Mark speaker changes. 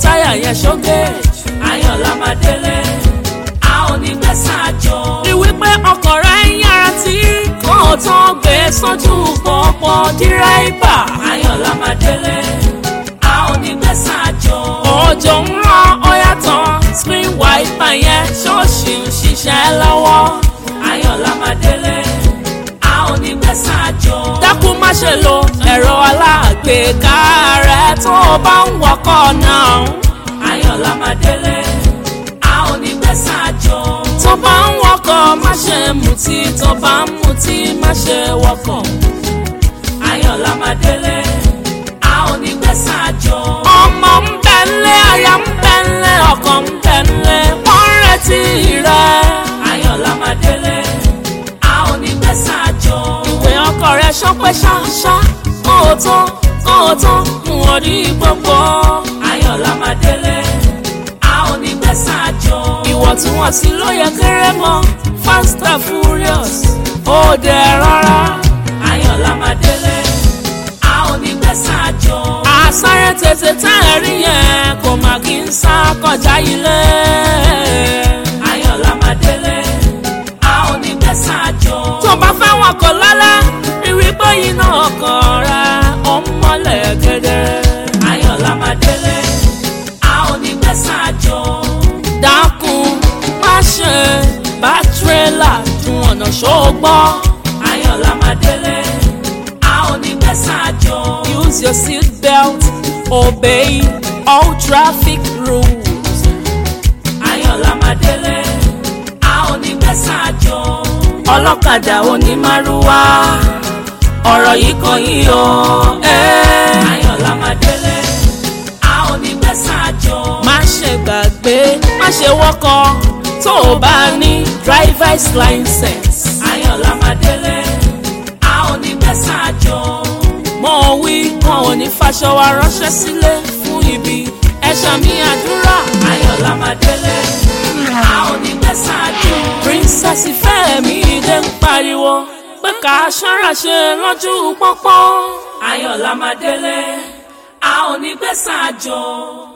Speaker 1: táyà yẹn ṣógè ayọ̀lá máa délé a ò ní gbé sáàjọ. rí wípé ọkọ̀ rẹ̀ ń yára tí kò tán gbé sójú pọ̀pọ̀ dírẹ́bà ayọ̀lá máa délé a ò ní gbé sáàjọ. òjò ń rán ọyá tán screen wiper yẹn ṣọ́ọ̀ṣì ń ṣiṣẹ́ lọ́wọ́ ayọ̀lá máa délé a ò ní gbé sáàjọ. dákun má ṣe lo ẹ̀rọ alágbèéká rẹ tó o bá ń wọkọ̀ náà ayọ̀lá máa délé a ò ní gbé sáàjọ. tó bá ń wọkọ̀ má ṣe mutí tó bá ń mutí má ṣe wọkọ̀ ayọ̀lá máa délé a ò ní gbé sáàjọ. ọmọ ń bẹ ńlé aya ń bẹ ńlé ọkọ ń bẹ ńlé wọ́n ń retí rẹ ayọ̀lá máa délé a ò ní gbé sáàjọ. ìwé ọkọ rẹ ṣọpẹ́ ṣáṣá kó o tán kó o tán mú ọ ní gbogbo ayọ̀lá máa délé a ò ní gbé sáàjọ. ìwọ̀ntúnwọ̀nsí ló yẹ kéré mọ́ fast and furious ó dẹ̀ rárá ayọ̀lá máa délé a ò ní gbé sáàjọ. àsáré tètè tá ẹ rí yẹn kò má kí n sá kọjá ilé. ayọ̀lá máa délé a ò ní gbé sáàjọ. tó bá fẹ́ wọn kọ lálẹ́ ìwé bóyin náà kàn ra ó ń mọ́lẹ̀ kedere. ayọ̀lá máa délé a ò ní gbé sáàjọ. dákun má ṣe bá tírélà dùn ọ̀nà ṣógbọ́. ayọ̀lá máa délé a ò ní gbé sáàjọ. use your seat belt obey all traffic rules. ayọ̀lá máa délé a ò ní gbé sáàjọ. ọlọ́kadà onímàrúwá ọ̀rọ̀ yìí kan yìí o. ayọ̀lá máa délé a ò ní gbé sáàjọ. má ṣe gbàgbé má ṣe wọ́kọ̀ tó o bá ní driver's license. ayọ̀lá máa délé a ò ní gbé sáàjọ. mo wí wọn ò ní faṣọ wa ránṣẹ́ sílé fún ibi ẹ̀ṣọ́ mi àdúrà. ayọ̀lá máa délé a ò ní gbé sáàjọ. princess Fẹ́mi dé ń pariwo pé ká ṣọ́ra ṣe lójú pọ́pọ́. ayọ̀lá máa délé a ò ní gbé sáàjọ.